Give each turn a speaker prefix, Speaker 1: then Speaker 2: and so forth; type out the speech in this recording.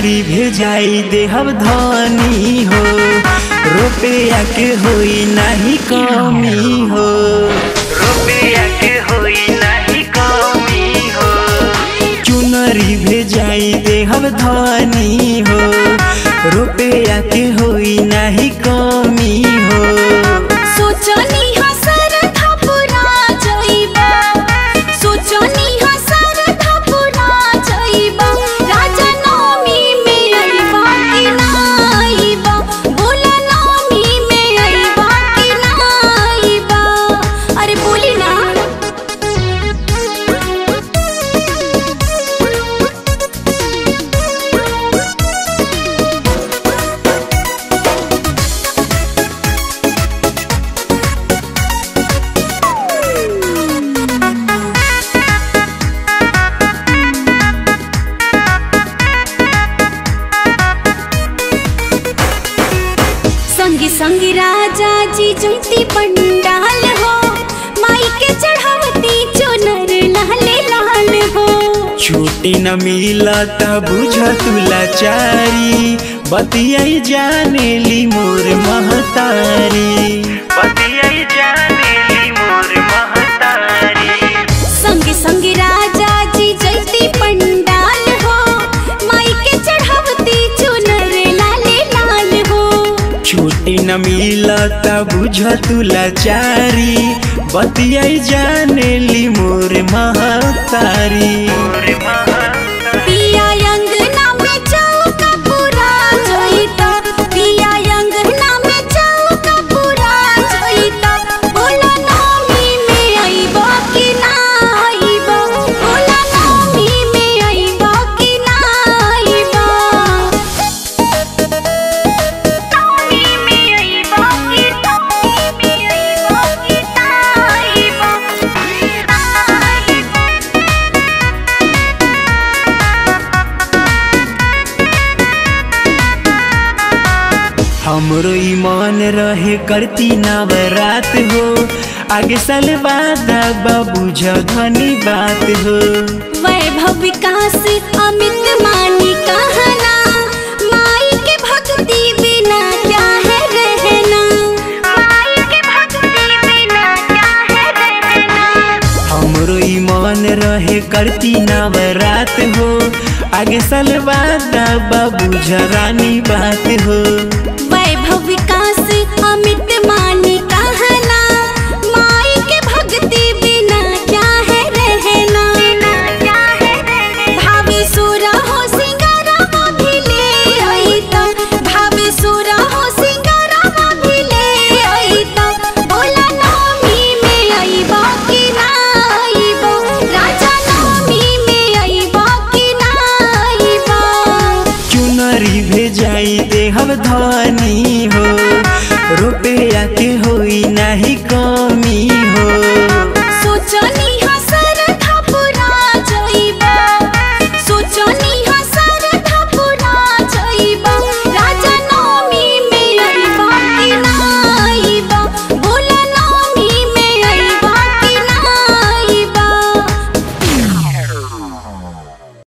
Speaker 1: चुनरी भेजाई देहब धनी हो रुपया के होई नाही कमी हो रुपया के होई नाही कमी हो चुनरी भेजाई देहब धनी हो रुपया के होई नाही कमी हो
Speaker 2: सोचनी हसर थपुरा जइबा सोचनी हसर थपुरा जइबा राजा नवमी में अइबा कि ना अइबा बोला नवमी में अइबा कि ना अइबा अरे बोली ना संगी संगी राजा जी जयती पंडाल हो माई के चढ़ावती चुनर लाले लाल हो
Speaker 1: छुट्टी न मिलता बुझ तुला चारी बतियाई जाने ली मोर महतारी बतियाई जाने ली मोर महतारी
Speaker 2: संगी संगी राजा जी जयती पंडाल हो माई के चढ़ावती चुनर लाले लाल हो
Speaker 1: छुट्टी न मिलता बुझ तुला चारी बतियाई जाने ली मोर महतारी
Speaker 2: पिया अंगना में चौका पूरा जोइता पिया अंगना में चौका पूरा जोइता बोला नवमी में अइबा कि ना अइबा बोला नवमी में अइबा कि ना अइबा नवमी में अइबा कि नवमी में अइबा कि ना अइबा ना अइबा
Speaker 1: हमरो ईमान रहे करती नवरात हो आगे साल बाद बाबू धनी बात हो
Speaker 2: वैभव विकास अमित मानी कहना माई के भक्ति बिना क्या है रहना माई के भक्ति बिना क्या है रहना
Speaker 1: हमरो ईमान रहे करती नवरात हो आगे साल बाद बाबू रानी बात हो